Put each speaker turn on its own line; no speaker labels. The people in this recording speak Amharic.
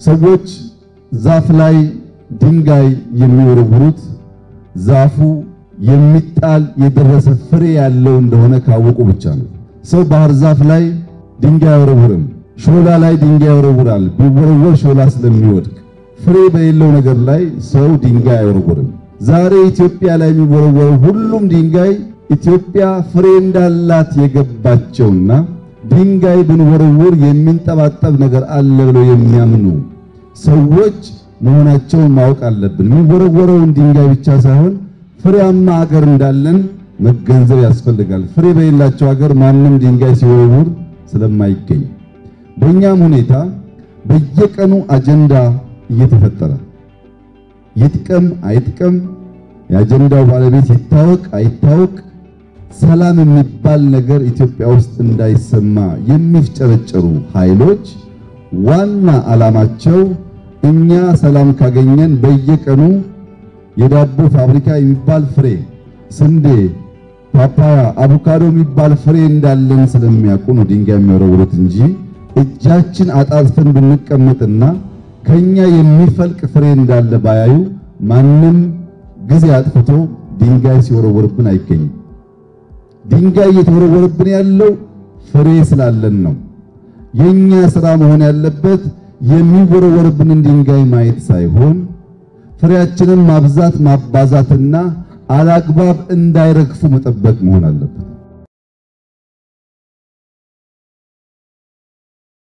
ሰዎች ዛፍ ላይ ድንጋይ የሚወረውሩት ዛፉ የሚጣል የደረሰ ፍሬ ያለው እንደሆነ ካወቁ ብቻ ነው። ሰው ባህር ዛፍ ላይ ድንጋይ አይወረውርም። ሾላ ላይ ድንጋይ ይወረውራል። ቢወረወር ሾላ ስለሚወድቅ። ፍሬ በሌለው ነገር ላይ ሰው ድንጋይ አይወረውርም። ዛሬ ኢትዮጵያ ላይ የሚወረወረው ሁሉም ድንጋይ ኢትዮጵያ ፍሬ እንዳላት የገባቸውና ድንጋይ ብንወረውር የሚንጠባጠብ ነገር አለ ብለው የሚያምኑ ሰዎች መሆናቸውን ማወቅ አለብን። የሚወረወረውን ድንጋይ ብቻ ሳይሆን ፍሬያማ አገር እንዳለን መገንዘብ ያስፈልጋል። ፍሬ በሌላቸው ሀገር ማንም ድንጋይ ሲወረውር ስለማይገኝ በእኛም ሁኔታ በየቀኑ አጀንዳ እየተፈጠረ ይጥቀም አይጥቀም፣ የአጀንዳው ባለቤት ይታወቅ አይታወቅ፣ ሰላም የሚባል ነገር ኢትዮጵያ ውስጥ እንዳይሰማ የሚፍጨረጨሩ ኃይሎች ዋና ዓላማቸው እኛ ሰላም ካገኘን በየቀኑ የዳቦ ፋብሪካ የሚባል ፍሬ፣ ስንዴ፣ ፓፓያ፣ አቮካዶ የሚባል ፍሬ እንዳለን ስለሚያውቁ ነው ድንጋይ የሚወረውሩት እንጂ እጃችን አጣጥፈን ብንቀመጥና ከኛ የሚፈልቅ ፍሬ እንዳለ ባያዩ ማንም ጊዜ አጥፍቶ ድንጋይ ሲወረወርብን አይገኝም። ድንጋይ እየተወረወረብን ያለው ፍሬ ስላለን ነው። የኛ ስራ መሆን ያለበት የሚወረወርብንን ድንጋይ ማየት ሳይሆን ፍሬያችንን ማብዛት ማባዛትና አላግባብ እንዳይረግፉ መጠበቅ መሆን አለበት።